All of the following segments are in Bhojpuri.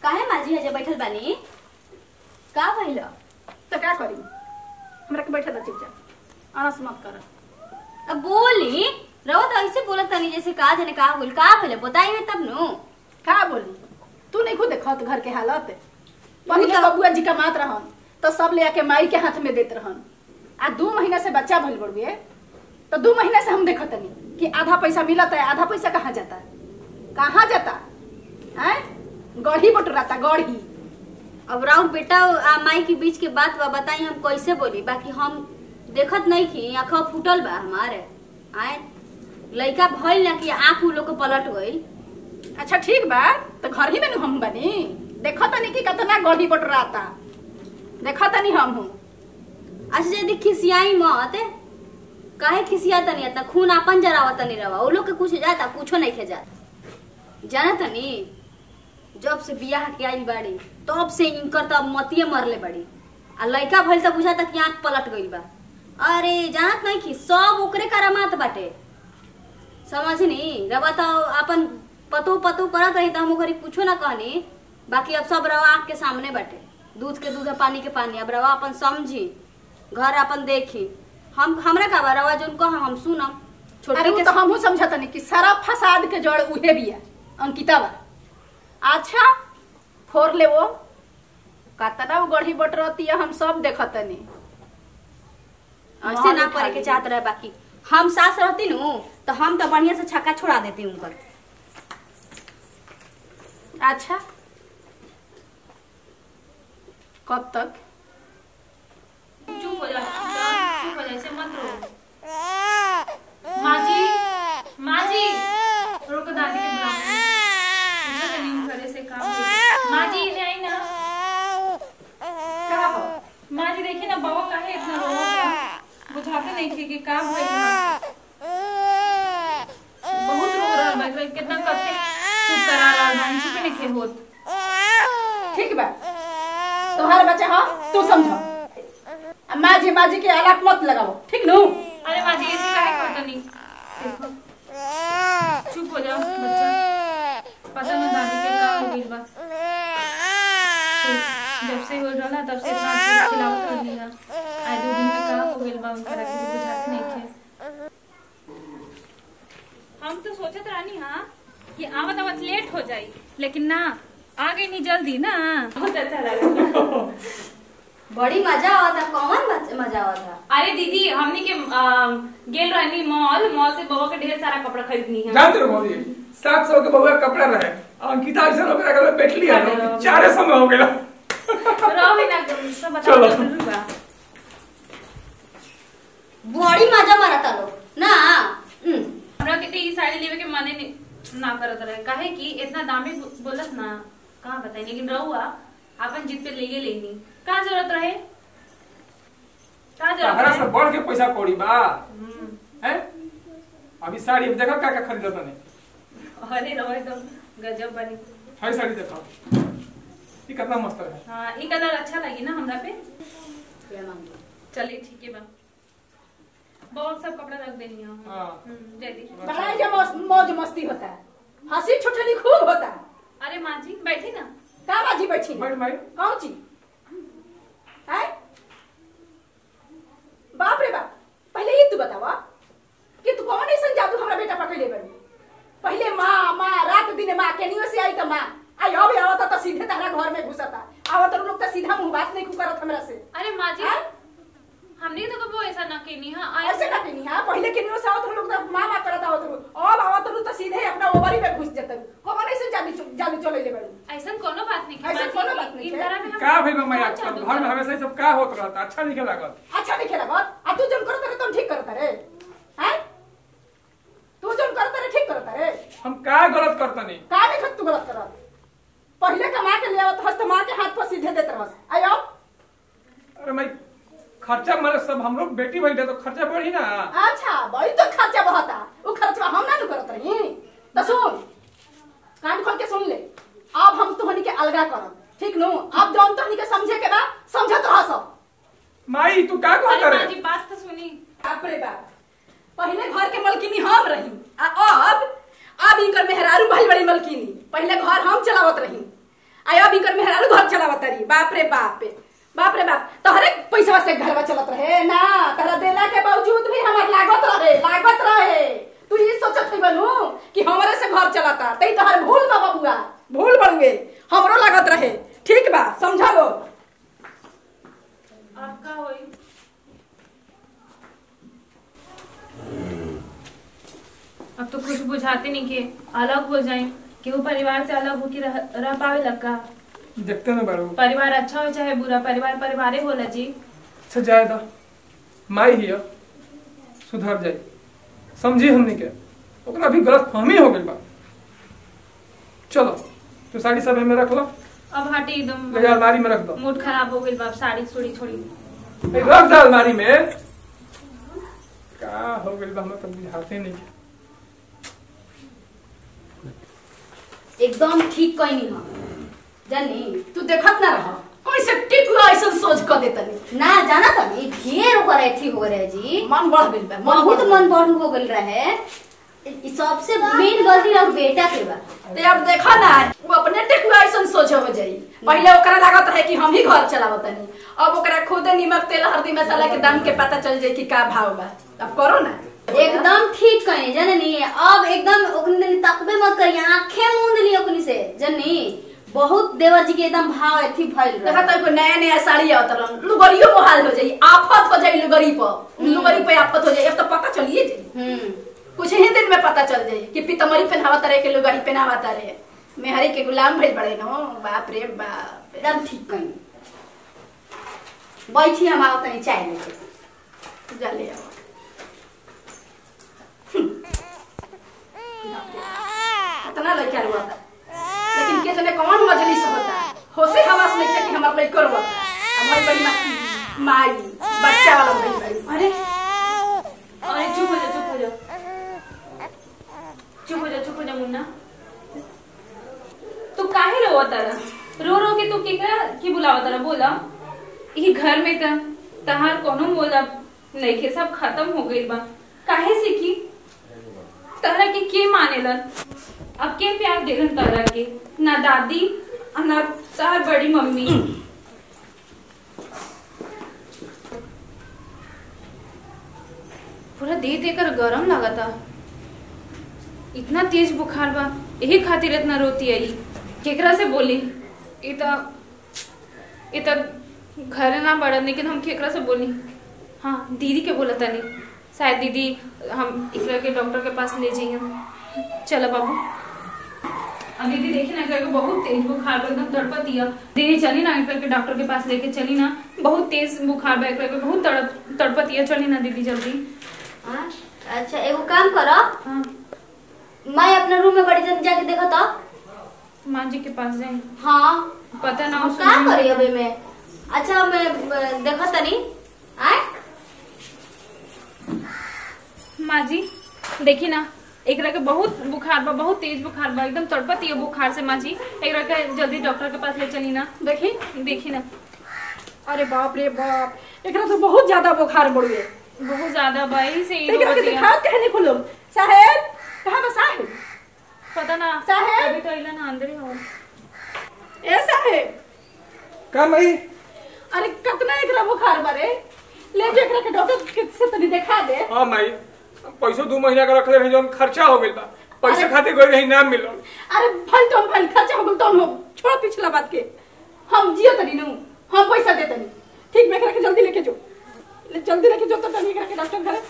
काहे माझी हजे बैठल बानी का भइल तो क्या करी हमरा के बैठे दे चुपचाप अनस मत कर अब बोली रहो तो ऐसे बोलत तनी जैसे का जाने का बोल का भइल बताइए तब नु का बोली तू नहीं खुद देखत घर के हालत पहले तो- बबुआ जी कमात रहन तो सब ले आके माई के हाथ में देत रहन आ दू महीना से बच्चा भइल बड़ुए तो दू महीना से हम देखत नहीं कि आधा पैसा मिलत है आधा पैसा कहाँ जाता कहाँ जाता है गढ़ी बटुराता गढ़ी अब राउर बेटा आ माई के बीच के बात बा बताई हम कैसे बोली बाकी हम देखत नहीं की आंखा फूटल बा हमारे आए लइका भइल ना कि आंख उ लोग के पलट गइल अच्छा ठीक बा तो घर ही में नु हम बनी देखो तनी कि कितना गढ़ी बटुराता देखो तनी हम हूँ अच्छा यदि खिसियाई मत काहे खिसिया तनी इतना खून आपन जरावा तनी रवा वो लोग के कुछ जाता कुछो नहीं खे जाता जाना तनी जब से बियाह के आइल बाड़ी तब से इनकर तब मतिये मरले बाड़ी आ लइका भइल त बुझाता कि आंख पलट गइल बा अरे जानत नहीं कि सब ओकरे करामात बाटे समझनी रवा तो अपन पतो पतो करत रही त हम ओकरी कुछो ना कहनी बाकी अब सब रवा आंख के सामने बाटे दूध के दूध आ पानी के पानी अब रवा अपन समझी घर अपन देखी हम हमरा का बा रवा जोन कह हम सुनम अरे छोटे वो के तो हमहू समझतनी कि सारा फसाद के जड़ उहे बिया अंकिता बा अच्छा फोर ले वो कतना वो गढ़ी बटरती हम सब देखतनी ऐसे ना करे के चाहत रहे बाकी हम सास रहती नु तो हम तो बढ़िया से छक्का छोड़ा देती उनकर अच्छा कब तक चुप हो जा चुप हो जा ऐसे मत रो माँ जी माँ जी रोको दादी के बुलाओ मुझे तो नहीं घरे से काम होता। माँ जी इन्हें आई ना का हो माँ जी देखिए ना बाबा काहे इतना रो गया बुझाते नहीं थे कि का भइल बा। बहुत रो रहा बा एकरा कितना कथे चुप करा रहा बा चुप नहीं थे होत ठीक बा तुम्हारे बच्चा हो तू समझो आ माँ जी माँ जी के आलाप मत लगाओ ठीक नु अरे माँ जी ऐसे काहे करता नहीं देखो चुप हो जा बच्चा पता ना दादी के का हो गइल बा तो जब से हो रहा तब से इतना अच्छा खिलावत रहली है आज दो दिन में का हो गइल बा उनका रखे भी बुझाते नहीं थे हम तो सोचत रहनी हाँ कि आवत आवत लेट हो जाई लेकिन ना आ गई नहीं जल्दी ना बहुत अच्छा लगा बड़ी मजा आवता कौन मज- मजा आवता अरे दीदी हमने के आ, गेल रहनी मॉल मॉल से बबा के ढेर सारा कपड़ा खरीदनी है जानते हो मौजी सात सौ के बहुआ कपड़ा रहे अंकिता ऐसा लोग रखल बैठ लिया ना चारे समय हो गया रहो ना सब बता चलो। जरूर बा बड़ी मजा मारता लोग ना हम्म। हमरा के तो ई साड़ी लेवे के मने नहीं ना करत रहे काहे कि इतना दामी बो- बोलत ना कहाँ बताई लेकिन रहुआ अपन जिद पे लेगे लेनी का जरूरत रहे का जरूरत हमारा से रहे बढ़ के पैसा कौड़ी बा हम्म, हैं अभी साड़ी अब देखो क्या क्या खरीदा तने अरे रहो एकदम गजब बनी हर साड़ी देखो ये कितना मस्त है हाँ ई कलर अच्छा लगी ना हमरा पे चलिए ठीक है बा बहुत सब कपड़ा रख देनी है हाँ। हम्म, जल्दी बड़ा जो मौज मौज मस्ती होता है हंसी छुटली खूब होता है अरे माँ जी बैठी ना का बाजी बैठी है? बैठ भाई कौन ची है बाप रे बाप पहले ये तू बतावा कि तू कौन ऐसा जादू हमरा बेटा पकड़ले बड़ी पहले माँ माँ रात दिन माँ केनियो से आई तो माँ आई अब आवत तो सीधे तारा घर में घुसता आवत लोग तो सीधा मुंह बात नहीं करत हमरा से अरे माँ जी हैं? हमने तो कबो ऐसा ना केनी हाँ ऐसे ना केनी हां पहले केनियो से आवत लोग तो माँ माँ करत आवत लोग अब आवत लोग तो सीधे अपना ओवरी में घुस जतन कौन ऐसे जादू जादू चले ले बड़ी ऐसा कोनो बात नहीं ऐसन माँ जी, कोनो बात नहीं इन है। तरह में हम का भाई मैं कौन आजकल जादू घर में करें? हमेशा ये सब का होत रहता अच्छा नहीं लागत अच्छा नहीं खेला बात आ तू जन करत रे तुम ठीक करत रे हैं तू जन करत रे ठीक करत रे हम का गलत करतनी का नहीं खत तू गलत करत पहले कमा के ले आवत हस्त मार के हाथ पर सीधे देत रहस आयो अरे मैं खर्चा मारे सब हम लोग बेटी बैठे तो खर्चा बढ़ी ना अच्छा बड़ी तो खर्चा बहता वो खर्चा हम ना नु करत रही तो सुन कान खोल के सुन ले अब हम तुहनी के अलगा करब ठीक नु अब जौन तुहनी के समझे के बा समझत रह सब माई तू का कहत अरे माँ रे जी बात तो सुनी बाप रे बाप पहले घर के मलकिनी हम रही आ अब अब इनकर मेहरारू भाई बड़ी मलकिनी पहले घर हम चलावत रही आया भी कर मेहरारू घर चलावत रही बाप रे बाप रे बाप रे बाप तोहरे पैसा से घरवा चलत रहे ना तोरा देला के बावजूद भी हमार लागत रहे लागत रहे तू ये सोचत नहीं बनू कि हमारे से घर चलाता तई तोहर भूल बा बबुआ भूल बड़ुए हमरो लागत रहे ठीक बा समझा लो आपका होई अब तो कुछ बुझाते नहीं के अलग हो जाए केहू परिवार से अलग होके रह, रह पावे लगा देखते ना बारू परिवार अच्छा हो चाहे बुरा परिवार परिवारे होला जी अच्छा जाए दा माई हिया सुधर जाई समझी हमनी के ओकरा भी गलत फहमी हो गइल बा चलो तो साड़ी सब में रख लो अब हटे एकदम ले जा अलमारी में रख दो मूड खराब हो गई बाप साड़ी छोड़ी छोड़ी ए, रख दो अलमारी में का हो गइल बा हमें तो बुझाते नहीं है। एकदम ठीक कहनी हम जानी तू देखत ना रह कैसे टिकुआ ऐसा सोच क देतनी ना जाना तनी ढेर ओकर अथी हो रहे जी मन बढ़ गइल बा बहुत बढ़ मन बढ़ हो गल रहे ई सबसे मेन गलती रह बेटा के बा ते अब देखा ना वो अपने टेकुआ ऐसा सोच हो जाई पहले ओकरा लागत है कि हम ही घर चलावतनी अब ओकरा खुद नीमक तेल हल्दी मसाला के दाम के पता चल जाई कि का भाव बा अब करो ना एकदम ठीक कहनी जननी अब एकदम ओकनी दिन तकबे मत करी आंखें मूंद ली ओकनी से जननी बहुत देवर जी के एकदम भाव अथी भइल देखा रहे तो कोई नया नया साड़ी आवत रहन लुगरियो मोहाल हो जाई आफत हो जाई लुगरी पर लुगरी पे आफत हो जाई अब तो पता चलिए जाई हम्म कुछ ही दिन में पता चल जाई कि पितमरी पहनावत रहे के लुगरी पहनावत रहे मेहरी के गुलाम भइल बड़े नो बाप रे बाप एकदम ठीक कहनी बैठी हम आओ तनी चाय लेके जा ले आओ इतना लड़का हुआ था लेकिन के जने कौन मजलिस होता होसे हवास में कि हमार लड़का हुआ अब भाई बड़ी मा- माई बच्चा वाला भइल बड़ी अरे अरे चुप हो जा चुप हो जा चुप हो जा चुप हो जा मुन्ना तू काहे रोवा तारा रो रो के तू केकरा की बुलावा तारा बोला ई घर में त तहार कोनो बोला नइखे सब खत्म हो गइल बा काहे से की तारा के के मानेलन अब के प्यार देलन तारा के ना दादी आ ना तार बड़ी मम्मी पूरा देह देकर गरम लागता इतना तेज बुखार बा यही खातिर इतना रोती आई केकरा से बोली ई त ई त घरे ना बढ़न लेकिन हम केकरा से बोली हाँ दीदी के बोला तनी शायद दीदी हम एकरा के डॉक्टर के पास ले जाइए चलो बाबू अब दीदी देखी ना एकरा के बहुत तेज बुखार बा एकदम तड़पतिया दीदी चली ना एकरा के डॉक्टर के पास लेके चली ना बहुत तेज बुखार बा एकरा के बहुत तड़प तड़पतिया चली ना दीदी जल्दी हाँ? अच्छा एगो काम करो हाँ मैं अपने रूम में बड़ी जल्दी जाके देखो तो माँ जी के पास जाए हाँ पता ना हम उसको का नहीं- करी अबे में अच्छा मैं ब- देखो तनी आय माँ जी देखी ना एकरा के बहुत बुखार बा बहुत तेज बुखार बा एकदम तड़पती है बुखार से माँ जी एकरा के जल्दी डॉक्टर के पास ले चली ना देखी देखी ना अरे बाप रे बाप एकरा तो बहुत ज्यादा बुखार बढ़ुए बहुत ज्यादा बा यही से ही एकरा के रोवतिया। दिखाओ कहने को लोग साहेब कहाँ बा साहेब पता ना साहेब? अभी तो इला ना अंदर ही हो ए साहेब का मई अरे कितना एकरा बुखार बारे ले जो एकरा के डॉक्टर के से तनी दिखा दे हाँ माई पैसो दू महीना का रखले रही जौन खर्चा हो गइल बा पैसे अरे- खातिर गई रही नाम मिलल अरे भल तो भल खर्चा हो गल तो हम छोड़ पिछला बात के हम जियो तनी नु हम पैसा दे तनी ठीक में एकरा के जल्दी लेके जो ले जल्दी लेके जो तो तनी एकरा के डॉक्टर घरे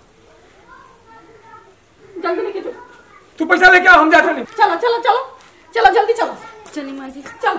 जल्दी लेके जो तू पैसा लेके आओ हम जाते नहीं चलो चलो चलो चलो जल्दी चलो चली माँ जी चलो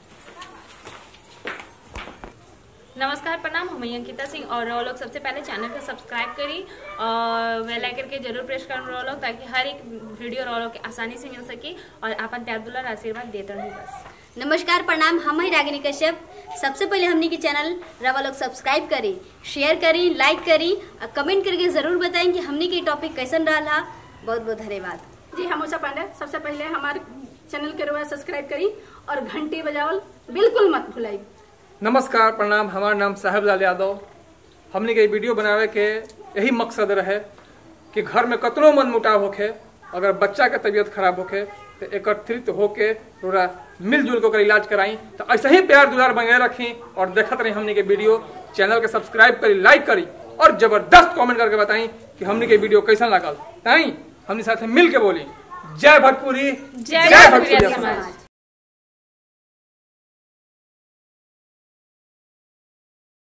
नमस्कार प्रणाम हम हैं अंकिता सिंह और वो लोग सबसे पहले चैनल को सब्सक्राइब करी और बेल आइकन के जरूर प्रेस कर रहो लोग ताकि हर एक वीडियो रो लोग के आसानी से मिल सके और अपन प्यार दुलार आशीर्वाद देते रही बस नमस्कार प्रणाम हम ही रागिनी कश्यप सबसे पहले हमनी के चैनल रवा लोग सब्सक्राइब करी शेयर करी लाइक करी और कमेंट करके जरूर बताएं कि हमनी के टॉपिक कैसन रहा बहुत बहुत धन्यवाद जी हम उषा पांडे सबसे पहले हमारे चैनल के रुआ सब्सक्राइब करी और घंटी बजावल बिल्कुल मत भुलाई नमस्कार प्रणाम हमार नाम साहेबलाल यादव हमने के वीडियो बनावे के यही मकसद रहे कि घर में कतनो मन मुटाव होखे अगर बच्चा के तबीयत खराब होखे तो एकत्रित होके पूरा मिलजुल के ओकर इलाज कराई तो ऐसे ही प्यार दुलार बने रखी और देखत रही हमने के वीडियो चैनल के सब्सक्राइब करी लाइक करी और जबरदस्त कमेंट करके बताई कि हमने के वीडियो कैसा लागल ताई हमने साथ मिल के बोली जय भोजपुरी जय भोजपुरी समाज